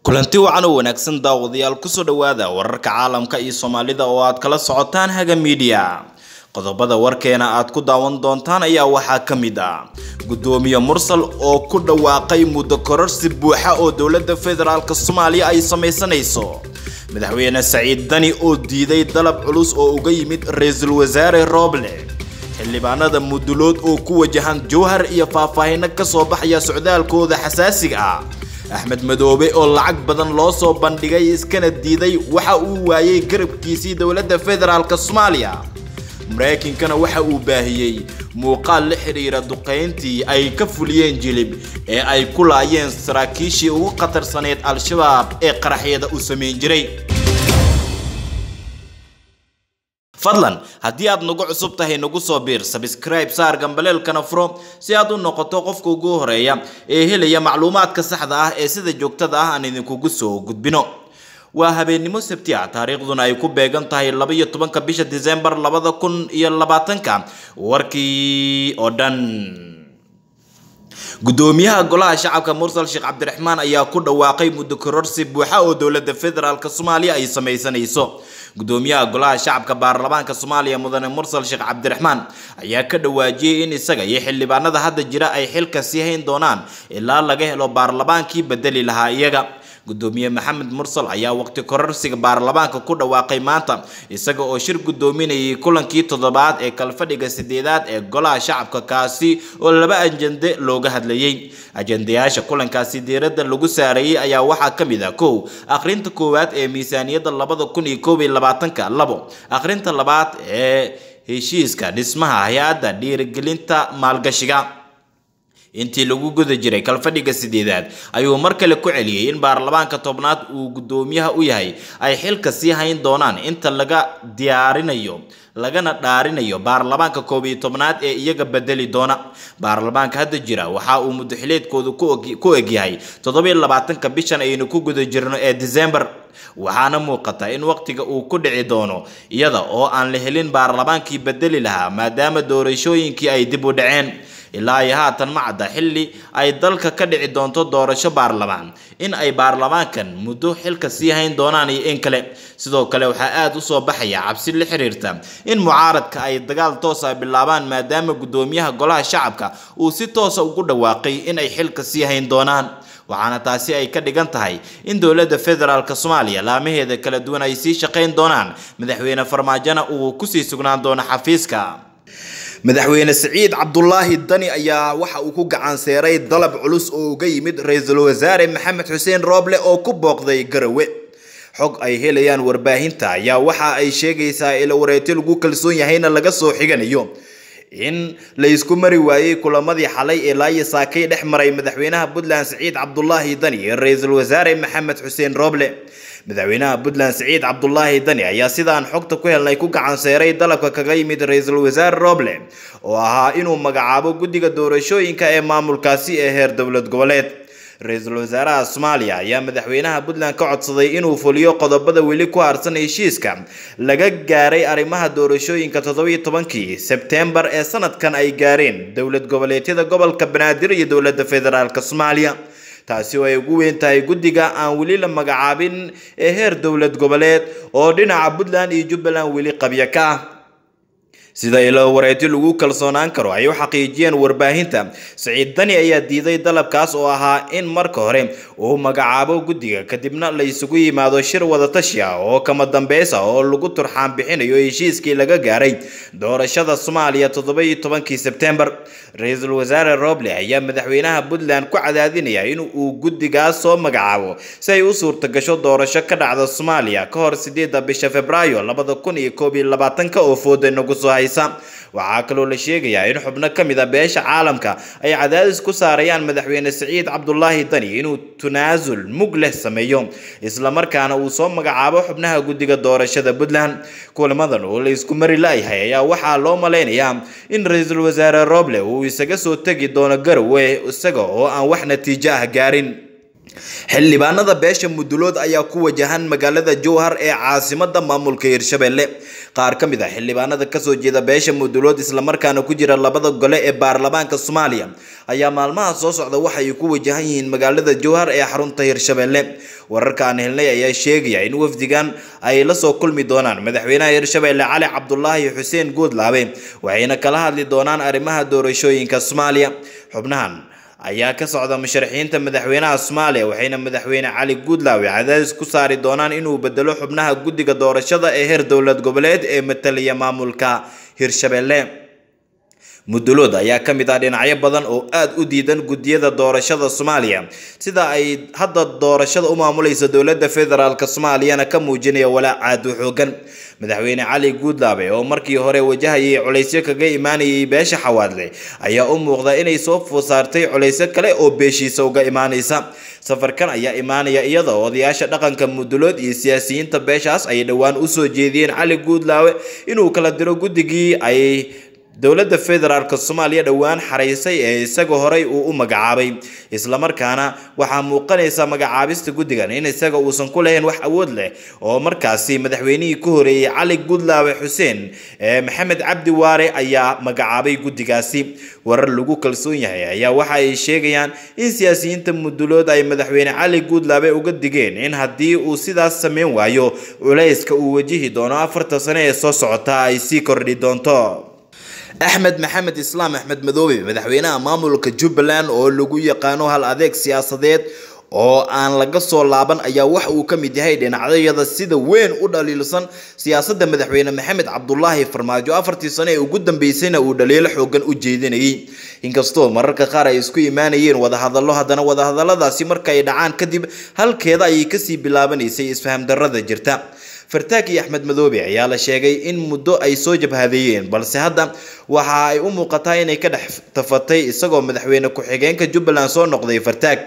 kulanti wacan oo wanaagsan daawadayaal kusoo dhowaada wararka caalamka iyo soomaalida oo aad kala socotaan haga miidiya qodobada warkeena aad ku daawan doontaan ayaa waxaa ka mid ah gudoomiye mursal oo ku dhawaaqay muddo kororsi buuxa oo dowladda federaalk soomaaliya ay samaysanayso madaxweyne saciid dani oo diiday dalab culus oo uga yimid ra-iisul wasaare rooble xildhibaanada mudulood oo ku wajahan jowhar iyo faahfaahino kasoo baxaya socdaalkooda xasaasiga ah axmed madoobe oo lacag badan loo soo bandhigay iskana diiday waxa uu waayay garabkiisii dowladda federaalk soomaaliya maraykankana waxa uu baahiyey muuqaal la xidhiira duqayntii ay ka fuliyeen jilib ee ay ku laayeen saraakiishii ugu khatarsaneyd al-shabaab ee qaraxyada u samayn jiray fadlan haddii aad nagu cusub tahay nagu soo biir sabscribe saar gambaleelkana furo si aad u noqoto qofka ugu horeeya ee helaya macluumaadka saxda ah ee sida joogtada ah aan idinkugu soo gudbino waa habeennimo sabti ah taariikhduna ay ku beegan tahay laba iyo tobanka bisha disembar labada kun iyo labaatanka warkii oo dhan gudoomiyaha golaha shacabka mursal sheekh cabdiraxmaan ayaa ku dhawaaqay muddo kororsi buuxa oo dowladda federaalk soomaaliya ay samaysanayso gudoomiyaha golaha shacabka baarlamaanka soomaaliya mudane mursal sheekh cabdiraxmaan ayaa ka dhawaajiyey in isaga iyo xildhibaanada hadda jira ay xilka sii hayn doonaan ilaa laga helo baarlamaankii bedeli lahaa iyaga gudoomiye maxamed mursal ayaa waqti kororsiga baarlamaanka ku dhawaaqay maanta isaga oo shir gudoominayay kulankii toddobaad ee kalfadhiga sideedaad ee golaha shacabka kaasi oo laba ajende looga hadlayay ajendayaasha kulankaasi diiradda lagu saareeyey ayaa waxaa ka mid ah kow akhrinta koowaad ee miisaaniyadda labada kun iyo koob iyo labaatanka labo akhrinta labaad ee heshiiska dhismaha hay-adda dhiirigelinta maalgashiga intii lagu guda jiray kalfadhiga sideedaad ayuu mar kale ku celiyey in baarlamaanka tobnaad uu gudoomiyaha u yahay ay xilka sii hayn doonaan inta laga diyaarinayo lagana dhaarinayo baarlamaanka koob iyo tobnaad ee iyaga bedeli doona baarlamaanka hadda jira waxa uu mudaxileedkoodu ku egyahay toddobiyo labaatanka bishan aynu ku guda jirno ee december waxaana muuqata in waqtiga uu ku dhici doono iyada oo aan la helin baarlamaankii bedeli lahaa maadaama doorashooyinkii ay dib u dhaceen ilaa iyo haatan ma cadda xilli ay dalka ka dhici doonto doorasho baarlamaan in ay baarlamaankan muddo xilka sii hayn doonaan iyo in kale sidoo kale waxaa aada u soo baxaya cabsi la xiriirta in mucaaradka ay dagaal toosa bilaabaan maadaama gudoomiyaha golaha shacabka uu si toosa ugu dhawaaqay in ay xilka sii hayn doonaan waxaana taasi ay ka dhigan tahay in dowladda federaalk soomaaliya laamaheeda kala duwan ay sii shaqayn doonaan madaxweyne farmaajona uu kusii sugnaan doono xafiiska madaxweyne siciid cabdulaahi dani ayaa waxa uu ku gacanseeray dalab culus oo uga yimid ra-iisul wasaare maxamed xuseen rooble oo ku booqday garawe xog ay helayaan warbaahinta ayaa waxa ay sheegaysaa ila wareeti lagu kalsoon yahayna laga soo xiganayo in la isku mari waayey kulamadii xalay ee laayo saakay dhex maray madaxweynaha puntland siciid cabdulaahi dani iyo ra-iisul wasaare maxamed xuseen rooble madaxweynaha puntland siciid cabdulaahi dani ayaa sidaan xogta ku helnay ku gacanseeray dalabka kaga yimid ra-iisul wasaare rooble oo ahaa inuu magacaabo guddiga doorashooyinka ee maamulkaasi ee heer dowlad goboleed ra-iisul wasaaraha soomaaliya ayaa madaxweynaha puntland ka codsaday inuu fuliyo qodobada weli ku harsan heshiiska laga gaaray arrimaha doorashooyinka toddobiyo tobankii sebteembar ee sanadkan ay gaareen dowlad goboleedyada gobolka banaadir iyo dowladda federaalk soomaaliya taasi oo ay ugu weyn tahay guddiga aan weli la magacaabin ee heer dowlad goboleed oo dhinaca puntland iyo jubbaland weli qabya ka ah sida ilo wareeti lagu kalsoonaan karo ay u xaqiijiyeen warbaahinta siciid dani ayaa diiday dalabkaas oo ahaa in marka hore uu magacaabo guddiga kadibna la isugu yimaado shir wadatashi ah oo kama dambeys ah oo lagu turxaan bixinayo heshiiskii laga gaaray doorashada soomaaliya toddoba-iyo tobankii sebtembar ra-iisul wasaare roble ayaa madaxweynaha puntland ku cadaadinaya in uu guddigaas soo magacaabo si ay u suurta gasho doorasho ka dhacda soomaaliya ka hor sideedda bisha februaayo labada kun iyo koob iyo labaatanka oo fooda nagu soo hay waxaa kaloo la sheegayaa in xubno ka mid a beesha caalamka ay cadaadis ku saarayaan madaxweyne siciid cabdulaahi dani inuu tanaasul mug leh sameeyo islamarkaana uu soo magacaabo xubnaha guddiga doorashada puntland kulamadan oo la isku mari la-yahay ayaa waxaa loo malaynayaa in ra-iisul wasaare roble uu isaga soo tegi doono garowe isaga oo aan wax natiijo ah gaarin xildhibaanada beesha mudulood ayaa ku wajahan magaalada jowhar ee caasimada maamulka hirshabelle qaar ka mid ah xildhibaanada kasoo jeeda beesha mudulood islamarkaana ku jira labada gole ee baarlamaanka soomaaliya ayaa maalmaha soo socda waxay ku wajahan yihiin magaalada jowhar ee xarunta hirshabelle wararka aan helnay ayaa sheegaya in wafdigan ay lasoo kulmi doonaan madaxweynaha hirshabelle cali cabdulaahi xuseen guudlaabe waxayna kala hadli doonaan arrimaha doorashooyinka soomaaliya xubnahan ayaa ka socda musharaxiinta madaxweynaha soomaaliya waxayna madaxweyne cali guudlaawe cadaadis ku saari doonaan inuu bedelo xubnaha guddiga doorashada ee heer dowlad goboleed ee matalaya maamulka hirshabelle mudulood ayaa ka mid ah dhinacyo badan oo aada u diidan guddiyada doorashada soomaaliya sida ay hadda doorashada u maamulaysa dowladda federaalk soomaaliyana ka muujinaya walaac aad u xoogan madaxweyne cali guudlaabe oo markii hore wajahayay culaysyo kaga imaanayay beesha xawaadle ayaa u muuqda inay soo fosaartay culaysyo kale oo beeshiisa uga imaanaysa safarkan ayaa imaanaya iyada oo odayaasha dhaqanka mudulood iyo siyaasiyiinta beeshaas ay dhowaan usoo jeediyeen cali guudlaawe inuu kala diro guddigii ay dowladda federaalk soomaaliya dhowaan xaraysay ee isaga horey uu u magacaabay islamarkaana waxaa muuqanaysa magacaabista guddigan in isaga uusan ku lahayn wax awood leh oo markaasi madaxweynihii ku horeeyey cali gudlaawe xuseen ee maxamed cabdi waare ayaa magacaabay guddigaasi warar lagu kalsoon yahay ayaa waxa ay sheegayaan in siyaasiyiinta mudulood ay madaxweyne cali guudlaabe uga digeen in haddii uu sidaas sameyn waayo culayska uu wajihi doono afarta sane ee soo socota ay sii kordhi doonto axmed maxamed islaam axmed madoobe madaxweynaha maamulka jubbaland oo lagu yaqaano hal adeeg siyaasadeed oo aan laga soo laaban ayaa waxa uu ka mid yahay dhinacyada sida weyn u dhaliilsan siyaasadda madaxweyne maxamed cabdulaahi farmaajo afartii sano ee ugu dambeysayna uu dhaliilo xoogan u jeedinayay inkastoo mararka qaar ay isku imaanayeen wadahadallo haddana wadahadalladaasi markay dhacaan kadib halkeeda ayay kasii bilaabanaysay isfaham darrada jirta fartaag iyo axmed madoobe ayaa la sheegay in muddo ay soo jabhadeeyeen balse hadda waxa ay u muuqataa inay ka dhex tafatay isagoo madaxweyne ku-xigeenka jubbaland soo noqday fartaag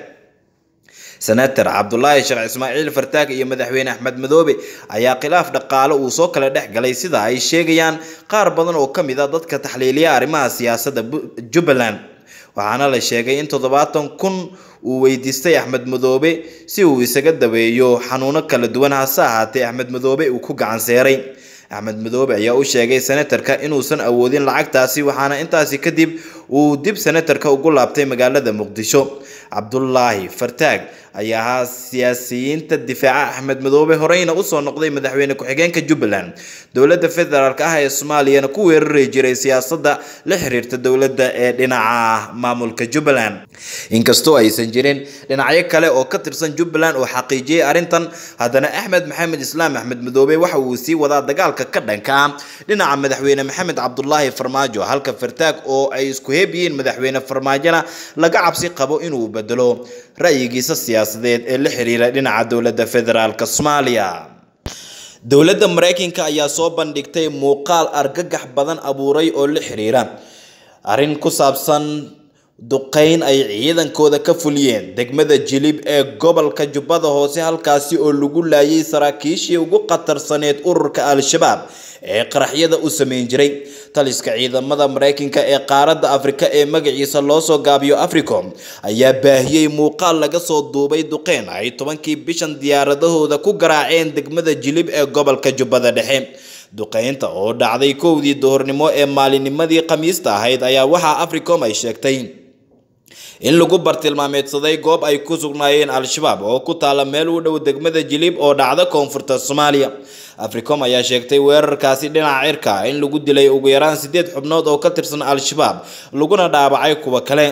senator cabdulaahi sheekh ismaaciil fartaag iyo madaxweyne axmed madoobe ayaa khilaaf dhaqaale uu soo kala dhex galay sida ay sheegayaan qaar badan oo ka mid a dadka taxliiliya arrimaha siyaasadda jubbaland waxaana la sheegay in toddobaatan kun uu weydiistay axmed madoobe si uu isaga daweeyo xanuuno kala duwan hase ahaatee axmed madoobe uu ku gacan seeray axmed madoobe ayaa u sheegay senatarka inuusan awoodin lacagtaasi waxaana intaasi kadib uu dib senatarka ugu laabtay magaalada muqdisho cabdulaahi fartaag ayaa ahaa siyaasiyiinta difaaca axmed madoobe horeyna usoo noqday madaxweyne ku-xigeenka jubbaland dowladda federaalk ah ee soomaaliyana ku weerari jiray siyaasadda la xiriirta dowladda ee dhinaca maamulka jubbaland inkastoo aysan jirin dhinacyo kale oo ka tirsan jubbaland oo xaqiijiyey arrintan haddana axmed maxamed islaam axmed madoobe waxa uu sii wadaa dagaalka ka dhanka ah dhinaca madaxweyne maxamed cabdulaahi farmaajo halka fartaag oo ay isku heeb yihiin madaxweyne farmaajona laga cabsi qabo inuu bedelo ra'yigiisa siyaasadeed ee la xiriira dhinaca dowladda federaalk soomaaliya dowladda mareykanka ayaa soo bandhigtay muuqaal argagax badan abuuray oo la xiriira arrin ku saabsan duqeyn ay ciidankooda ka fuliyeen degmada jilib ee gobolka jubbada hoose halkaasi oo lagu laayay saraakiishii ugu khatarsaneed ururka al-shabaab ee qaraxyada u sameyn jiray taliska ciidamada mareykanka ee qaaradda afrika ee magaciisa loo soo gaabiyo africom ayaa baahiyey muuqaal laga soo duubay duqeyn ay tobankii bishan diyaaradahooda ku garaaceen degmada jilib ee gobolka jubbada dhexe duqeynta oo dhacday kowdii duhurnimo ee maalinnimadii khamiista ahayd ayaa waxaa africom ay sheegtay in lagu bartilmaameedsaday goob ay ku sugnaayeen al-shabaab oo ku taala meel u dhow degmada jilib oo dhacda koonfurta soomaaliya africom ayaa sheegtay weerarkaasi dhinaca cirka in lagu dilay ugu yaraan sideed xubnood oo ka tirsan al-shabaab laguna dhaawacay kuwa kale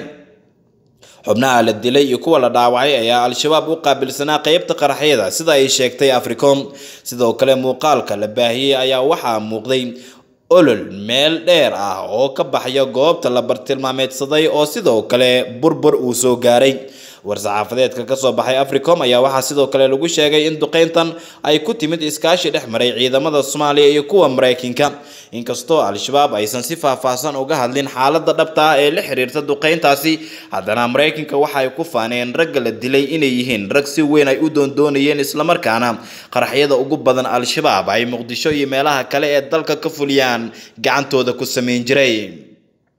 xubnaha la dilay iyo kuwa la dhaawacay ayaa al-shabaab u qaabilsanaa qeybta qaraxyada sida ay sheegtay africom sidoo kale muuqaalka la baahiyey ayaa waxaa muuqday olol meel dheer ah oo ka baxaya goobta la bartilmaameedsaday oo sidoo kale burbur uu soo gaaray war-saxaafadeedka kasoo baxay africom ayaa waxaa sidoo kale lagu sheegay in duqeyntan ay ku timid iskaashi dhex maray ciidamada soomaaliya iyo kuwa mareykanka inkastoo al-shabaab aysan si faahfaahsan uga hadlin xaalada dhabta ah ee la xiriirta duqeyntaasi haddana mareykanka waxa ay ku faaneen ragga la dilay inay yihiin rag si weyn ay u doondoonayeen islamarkaana qaraxyada ugu badan al-shabaab ay muqdisho iyo meelaha kale ee dalka ka fuliyaan gacantooda ku sameyn jiray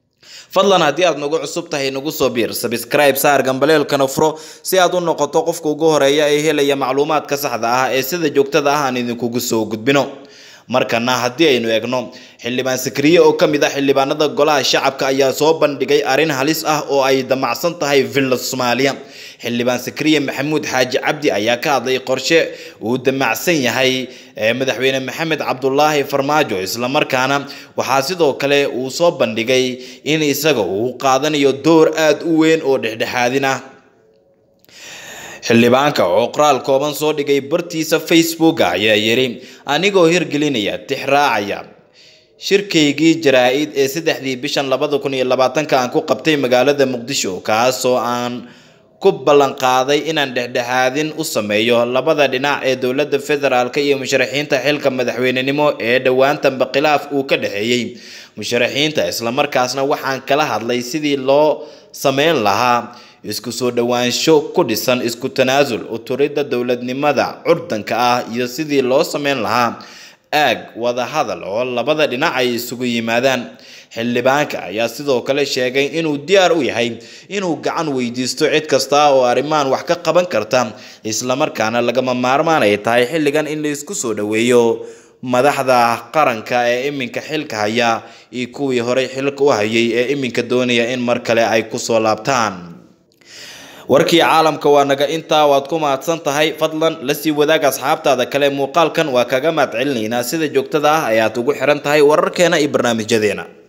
fadlan haddii aad nagu cusub tahay nagu soo biir sabscribe saar gambaleelkana furo si aad u noqoto qofka ugu horeeya ee helaya macluumaadka saxda ah ee sida joogtada ah aan idinkugu soo gudbino markana haddii aynu eegno xildhibaan sakriye oo ka mid ah xildhibaanada golaha shacabka ayaa soo bandhigay arrin halis ah oo ay damacsan tahay villa soomaaliya xildhibaan sakriye maxamuud xaaji cabdi ayaa ka hadlay qorshe uu damacsan yahay madaxweyne maxamed cabdulaahi farmaajo islamarkaana waxaa sidoo kale uu soo bandhigay in isaga uu qaadanayo door aada u weyn oo dhexdhexaadin ah xildhibaanka oo qoraal kooban soo dhigay bartiisa facebook ayaa yidhi anigoo hirgelinaya tixraacaya shirkaygii jaraa-id ee saddexdii bishan labada kun iyo labaatanka aan ku qabtay magaalada muqdisho kaasoo aan ku ballan qaaday inaan dhexdhexaadin u sameeyo labada dhinac ee dowladda federaalk iyo musharaxiinta xilka madaxweynenimo ee dhowaantanba khilaaf uu ka dhexeeyey musharaxiinta islamarkaasna waxaan kala hadlay sidii loo sameyn lahaa isku soo dhowaansho ku dhisan isku tanaasul uturidda dowladnimada curdanka ah iyo sidii loo sameyn lahaa aag wada hadal oo labada dhinac ay isugu yimaadaan xildhibaanka ayaa sidoo kale sheegay inuu diyaar u yahay inuu gacan weydiisto cid kasta oo arrimahan wax ka qaban karta islamarkaana lagama maarmaan ay tahay xilligan in la isku soo dhoweeyo madaxda qaranka ee iminka xilka haya iyo kuwii horey xilka u hayay ee iminka doonaya in mar kale ay kusoo laabtaan warkii caalamka waa naga intaa waad ku mahadsan tahay fadlan lasii wadaag asxaabtaada kale muuqaalkan waa kaga mahad celinaynaa sida joogtada ah ayaad ugu xiran tahay wararkeena iyo barnaamijyadeena